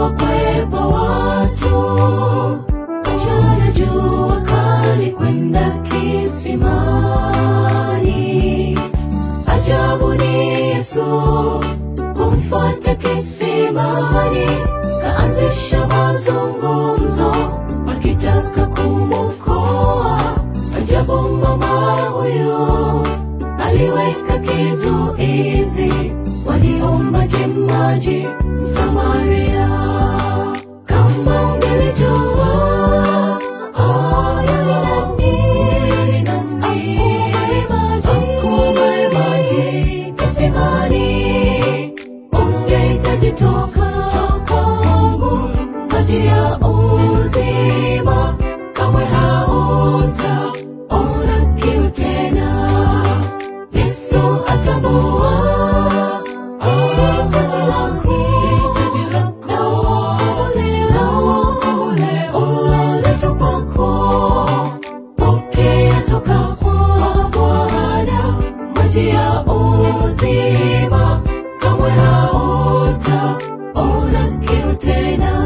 kuwakwepa watu. Mchana jua kali kwenda kisimani. Ajabu ni Yesu kumfuata kisimani, kaanzisha mazungumzo akitaka kumwokoa. Ajabu mama huyo aliweka kizuizi, waliomba je maji Samaria. Kama ungelijua haya ni nani, akupe maji kisimani, ungehitaji toka kwangu maji ya uzima, kamwe hautaona kiu tena. Yesu atambua hitaji lako, na ule ulioletwa kwako. Pokea toka kwa Bwana maji ya uzima, kamwe hautaona kiu tena.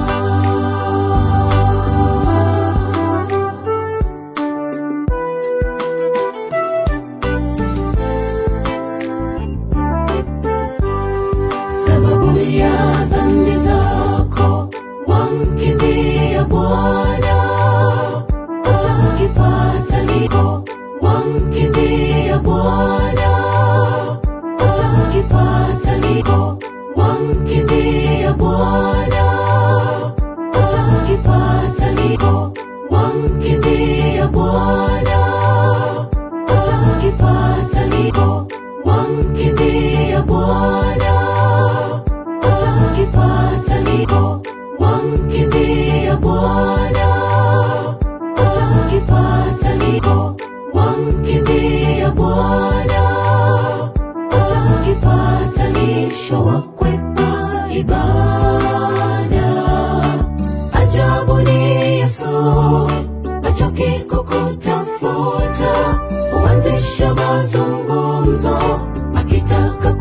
sababu ya dhambi zako wamkimbia Bwana, utakipata liko wamkimbia Bwana, utakipata liko wamkimbia Bwana, utakipata liko wamkimbia Bwana, utakipata liko wamkimbia Bwana utakipata liko wamkimbia Bwana, utakipata liko wamkimbia Bwana, utakipata lisho wakwepa ibada. Ajabu ni Yesu achoki kukutafuta, huanzisha mazungumzo akitaka